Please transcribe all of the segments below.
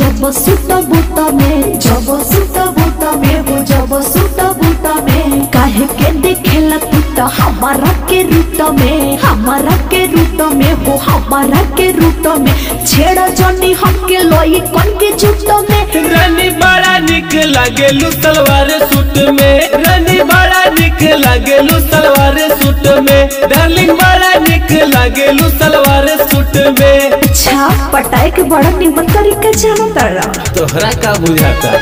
जब सुत बुत में जब सुत बुत में हो जब सुत बुत में काहे के देखेला तू तो हमारा के रूट में हमारा के रूट में हो हमारा के रूट में छेड़ा जनी हमके लोई कन के झूठ में रानी बड़ा निक लागेलू सलवार सूट में रानी बड़ा निक लागेलू सलवार सूट में डार्लिंग बड़ा निक लागेलू सलवार सूट में अच्छा पटाए के बड़ा निमन तरीका जानो तारा तोहरा का बुझाता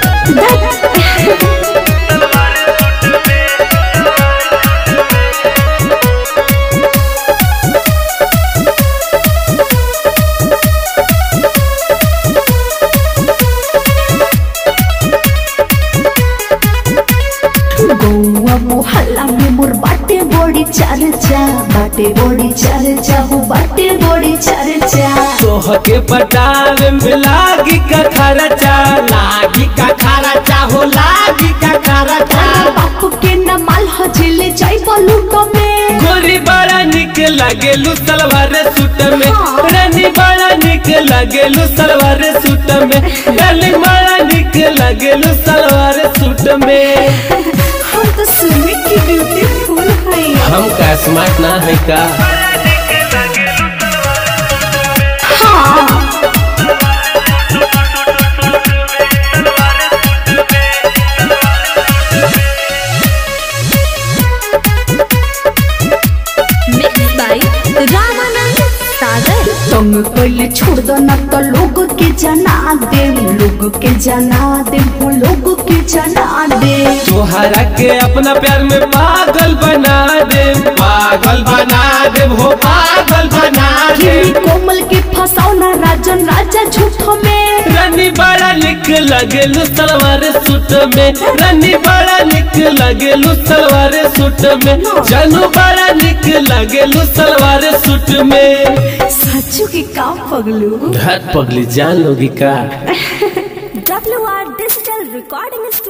गौआ मोहल्ला में मोर बाटे बड़ी चर्चा बाटे बड़ी चर्चा हो बाटे बड़ी चर्चा तोह के पटावे में लागी का खर्चा लागी का खर्चा हो लागी का खर्चा बापू के न माल हजेले जाई बलूट में गोरी बड़ा निक लागेलू सलवार सूट में रानी बड़ा निक लागेलू सलवार सूट में डार्लिंग बड़ा निक लागेलू सलवार सूट में हम तो सुने की ब्यूटीफुल है हम का स्मार्ट ना है का हाँ Mixed by Ramanand Sagar. तंग कैले छोड़ दो ना तो लोग के जना दे लोग के जना दे वो लोग के जना दे तोहरा के अपना प्यार में पागल बना दे पागल बना दे हो पागल बना दे किमी कोमल के फसाओ ना राजन राजा झूठो में रानी बड़ा निक लगेलू सलवार सूट में रानी बड़ा निक लगेलू सलवार सूट में जानू बड़ा निक लगेलू सलवार सूट में सच्चू के काम पगलू धर पगली जान लोगी का WR Digital Recording Studio.